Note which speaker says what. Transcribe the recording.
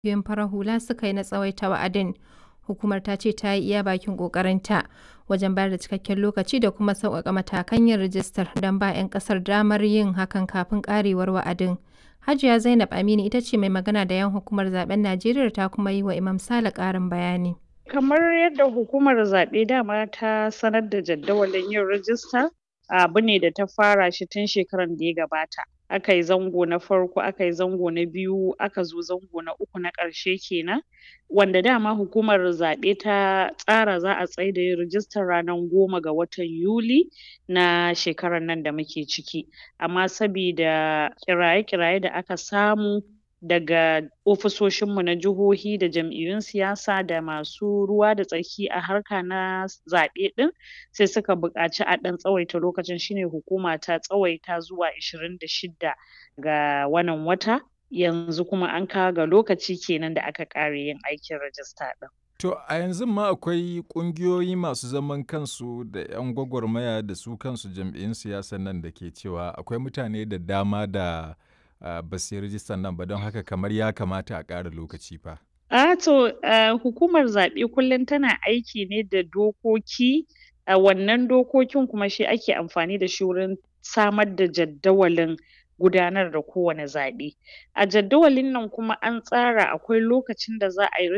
Speaker 1: ƙungiyoyin farar hula suka yi na tsawaita wa'adin. Hukumar ta ce ta yi iya bakin ƙoƙarinta wajen bayar da cikakken lokaci da kuma sauƙaƙa matakan yin rijistar don ba 'yan ƙasar damar yin hakan kafin ƙarewar wa'adin. Hajiya Zainab Aminu ita ce mai magana da 'yan hukumar zaben Najeriya ta kuma yi wa Imam Sale ƙarin bayani.
Speaker 2: Kamar yadda hukumar zaɓe dama ta sanar da jadawalin yin rijista abu ne da ta fara shi tun shekaran da ya gabata. Aka yi zango na farko, aka yi zango na biyu, aka zo zango na uku na ƙarshe kenan. Wanda dama hukumar zaɓe ta tsara za a tsaida yin rijistar ranar goma ga watan Yuli na shekarar nan da muke ciki. Amma sabida kiraye-kiraye da aka samu daga ofisoshinmu na jihohi da jam'iyyun siyasa da masu ruwa da tsaki a harka na zaɓe ɗin sai suka buƙaci a ɗan tsawaita lokacin shi ne hukuma ta tsawaita zuwa ishirin da shidda ga wannan wata. Yanzu kuma an kawo ga lokaci kenan da aka ƙare yin aikin rajista ɗin.
Speaker 3: To a yanzun ma akwai ƙungiyoyi masu zaman kansu da 'yan gwagwarmaya da su kansu jam'iyyun siyasan nan da ke cewa akwai mutane da dama da uh, ba su yi rijistar nan ba don haka kamar ya kamata a ƙara lokaci fa.
Speaker 2: A to uh, hukumar zaɓe kullum tana aiki ne da dokoki a uh, wannan dokokin kuma shi ake amfani da shi wurin samar da jaddawalin gudanar da kowane zaɓe. A jaddawalin nan kuma an tsara akwai lokacin da za a yi